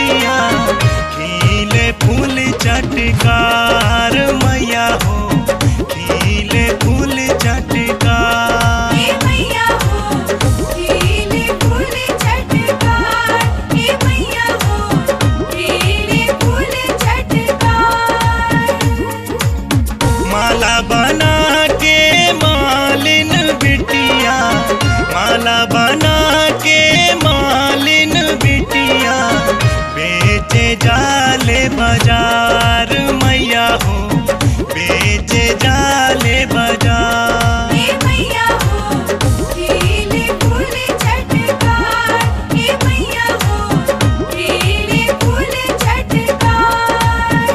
बिटिया खिले फूल चटकार मैया हो खिले फूल चटकार हे मैया हो खिले फूल चटकार हे मैया हो खिले फूल चटकार माला बना के मालिन बिटिया माला बना के मालिन बिटिया बेचे जाले बाजार मैया हो बेचे जाले बाजार हे मैया हो खिले फूल चटकार हे मैया हो खिले फूल चटकार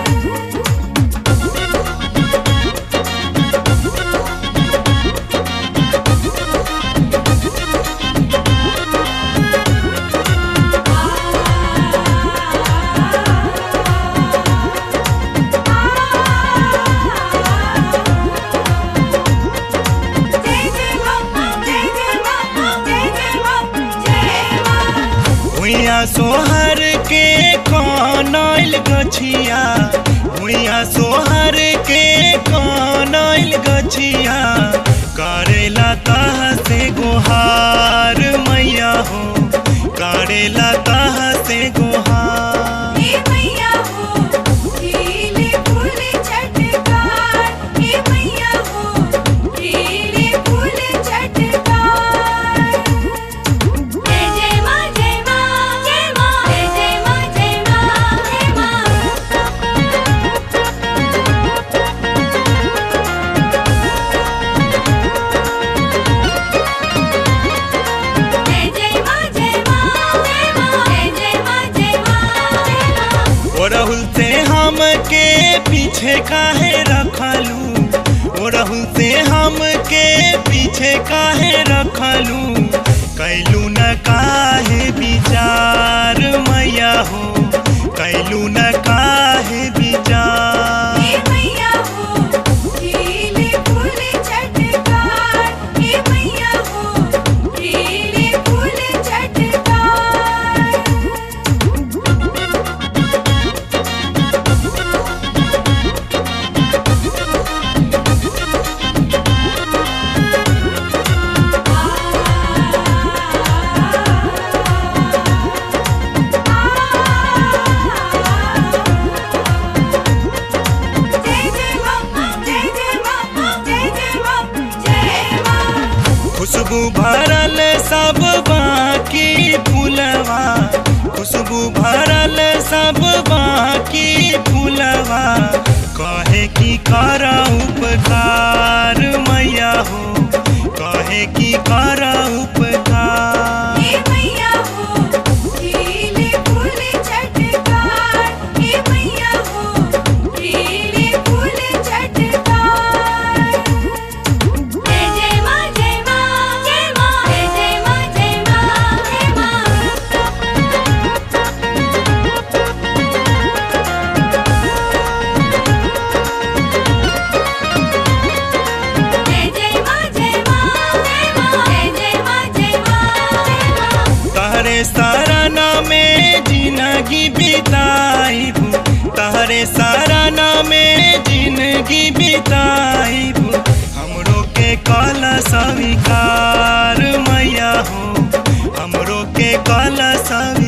जय जय मां जय जय मां जय जय मां जय मां हुइया सोहर के कनैल गछिया हुइया सोहर के कनैल गछिया करेला तह से गोहार मैया हो करेला तह से गोहार हे मैया हो खिले फूल चटकार हे मैया हो खिले फूल चटकार जय जय मां जय मां जय मां जय जय मां जय मां जय मां जय जय मां जय मां जय मां जय जय मां जय मां जय मां ओ राहुल से हम के पीछे काहे रखलू ओ राहुल से हम के पीछे काहे रखलू कैलू न काहे विचार मैया हो कैलू न काहे विचार हे मैया हो खिले फूल चटकार हे मैया हो खिले फूल चटकार जय जय मां जय जय मां जय जय मां जय मां खुशबू भरल सब बाकी फूलवा खुशबू भरल सब बाकी फूलवा कहे की कर उपकार मैया हो कहे की कर उपकार हे मैया हो खिले फूल चटकार हे मैया हो खिले फूल चटकार जय जय मां जय मां जय मां जय जय मां जय मां जय मां जय जय मां जय मां जय मां जय जय मां जय मां जय मां तहरे सराना में जिंदगी बिताइब तहरे सराना में जिंदगी बिताइब हमरो के कल स्वीकार मैया हो हमरो के कल स्वीकार